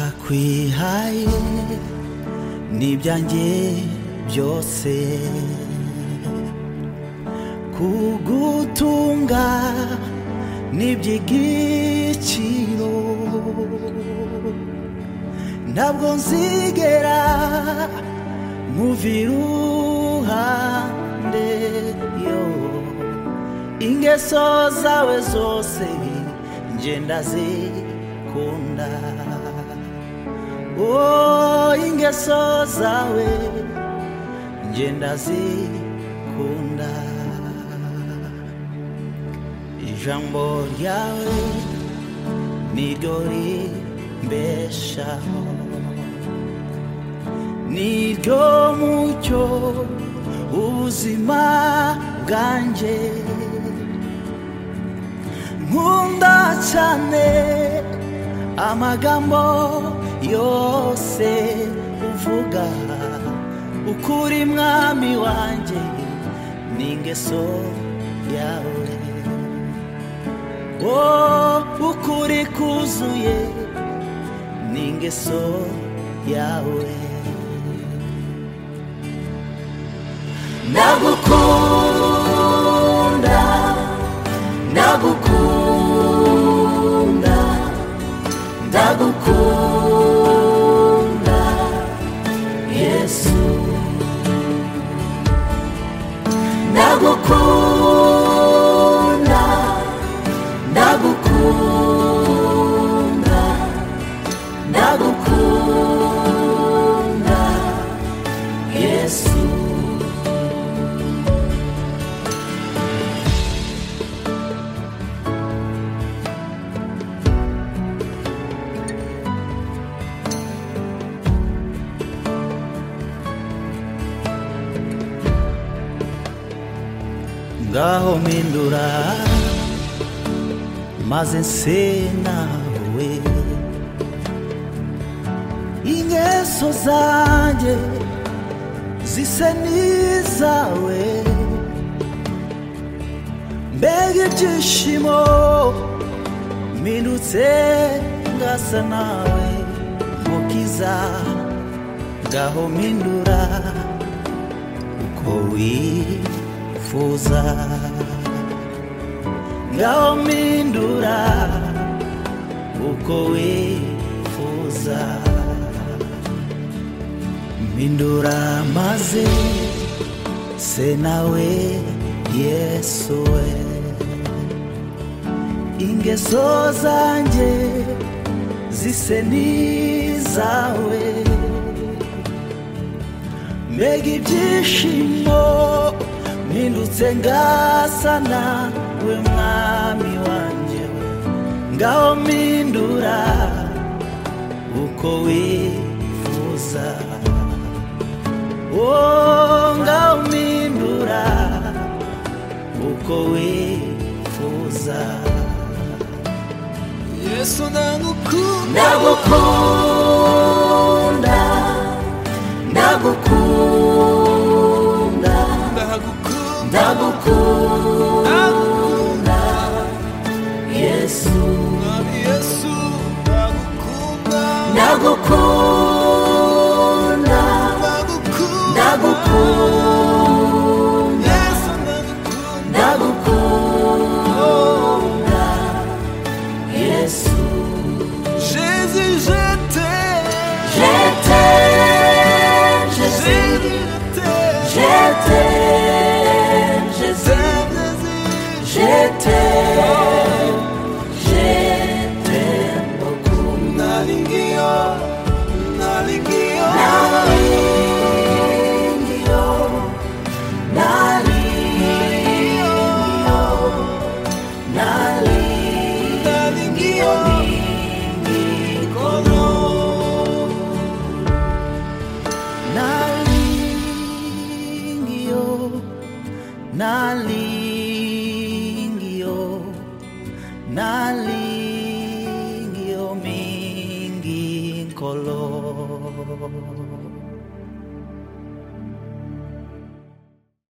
ndakwihaye n'ibyanjye byose kugutunga n'iby'igiciro ntabwo nzigera nkuva iruhande yo ingeso zawe zose ngenda zikunda oh ingeso zawe ngenda zikunda ijambo ryawe niryo rimbeshaho niryo mucyo ubuzima bwanjye nkunda cyane amagambo yose uvuga ukuri mwami wanjye n'ingeso yawe oh ukuri kuzuye n'ingeso yawe ndagukunda ndagukunda ndagukunda yesu ndagukunda ndagukunda ndagukunda yesu ngaho mpindura maze nse nawe ingeso zanjye zise n'izawe mbega ibyishimo mpindutse ngasa nawe mukiza ngaho mpindura uko wifuza ngaho mpindura uko wifuza mpindura maze se nawe yesu we ingeso zanjye zise n'izawe mbega ibyishimo mpindutse ngasa nawe mwami wanjye we ngaho mpindura uko wifuza oh ngaho mpindura uko wifuza yesu ndagukunda ndagukunda ndagukunda ndagukunda ndagukunda ndagukunda yesu mwami yesu ndagukunda ndagukunda ndagukunda ndagukunda yesu ndagukunda ndagukunda yesu jésus je t'aime je t'aime je sais jésus je je t'aime t'aime je sais t'aime je t'aime jésus je t'aime beaucoup nalingiyo nalingiyo naringiyo naringiyo naringiyo nalingiyo nikolo nalingiyo nalingiyo nalingiyo mingi nkolo